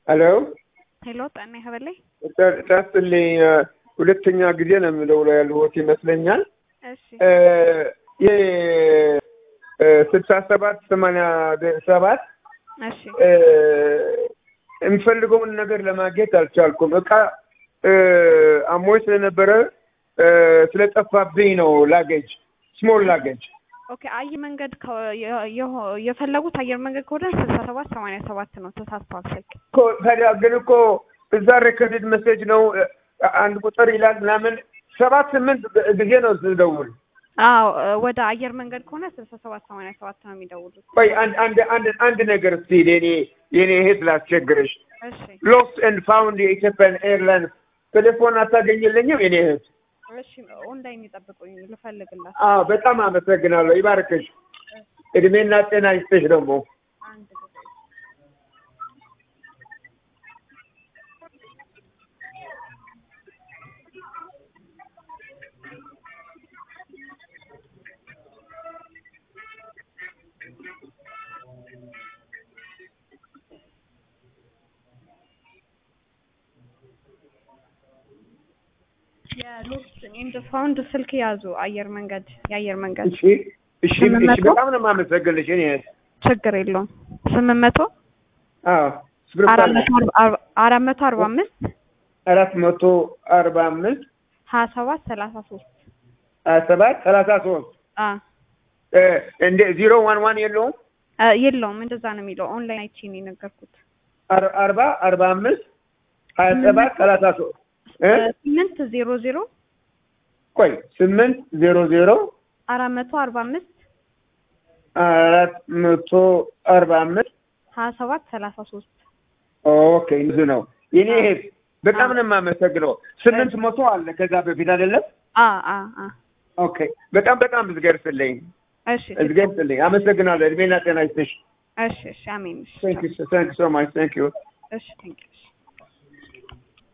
ሄሎ ሄሎ ጤና ይስጥልኝ። ጣስልኝ ሁለተኛ ጊዜ ነው የምደውለው ያለሁት ይመስለኛል። እሺ ስልሳ ሰባት ሰማንያ ሰባት እሺ የምፈልገውን ነገር ለማግኘት አልቻልኩም። እቃ አሞኝ ስለነበረ ስለጠፋብኝ ነው ላገጅ ስሞል ላገጅ ኦኬ አየር መንገድ ከ- የ- የሆ- የፈለጉት አየር መንገድ ከሆነ ስልሳ ሰባት ሰማንያ ሰባት ነው። ተሳስተዋል ስልክ። እኮ ታዲያ ግን እኮ እዛ ሬከርድ መሴጅ ነው አንድ ቁጥር ይላል ምናምን ሰባት ስምንት ጊዜ ነው ስደውል። አዎ ወደ አየር መንገድ ከሆነ ስልሳ ሰባት ሰማንያ ሰባት ነው የሚደውሉት። ቆይ አንድ አንድ አንድ አንድ ነገር እስቲ የኔ የኔ እህት ላስቸግርሽ። እሺ ሎስት ኤንድ ፋውንድ የኢትዮጵያን ኤርላይንስ ቴሌፎን አታገኝልኝም የኔ እህት? እሺ ኦንላይን ይጠብቁኝ ልፈልግላት። አዎ በጣም አመሰግናለሁ። ይባርክሽ፣ እድሜና ጤና ይስጥሽ ደግሞ አንድ ጊዜ የሎስት ኤንድ ፋውንድ ስልክ ያዙ። አየር መንገድ የአየር መንገድ እሺ እሺ እሺ። በጣም ነው የማመሰግንሽ የኔ እህት። ችግር የለውም። ስምንት መቶ አዎ ስብርት አራት አለ። መቶ አርባ- አራት መቶ አርባ አምስት አራት መቶ አርባ አምስት ሀያ ሰባት ሰላሳ ሶስት ሀያ ሰባት ሰላሳ ሶስት አ እንደ ዜሮ ዋን ዋን የለውም አ፣ የለውም እንደዛ ነው የሚለው። ኦንላይን አይቼ ነው የነገርኩት። አር- አርባ አርባ አምስት ሀያ ሰባት ሰላሳ ሶስት እ? ስምንት ዜሮ ዜሮ ቆይ ስምንት ዜሮ ዜሮ አራት መቶ አርባ አምስት አራት መቶ አርባ አምስት ሀያ ሰባት ሰላሳ ሶስት ኦኬ ብዙ ነው የኔ እህት በጣም ነው የማመሰግነው ስምንት መቶ አለ ከዛ በፊት አይደለም አ አ አ ኦኬ በጣም በጣም እዝገርስልኝ እሺ እዝገርስልኝ አመሰግናለሁ እድሜና ጤና ይስጥሽ እሺ እሺ አሜን። እሺ ታንክ ዩ ታንክ ሶ ማች ታንክ ዩ እሺ ቴንክ ዩ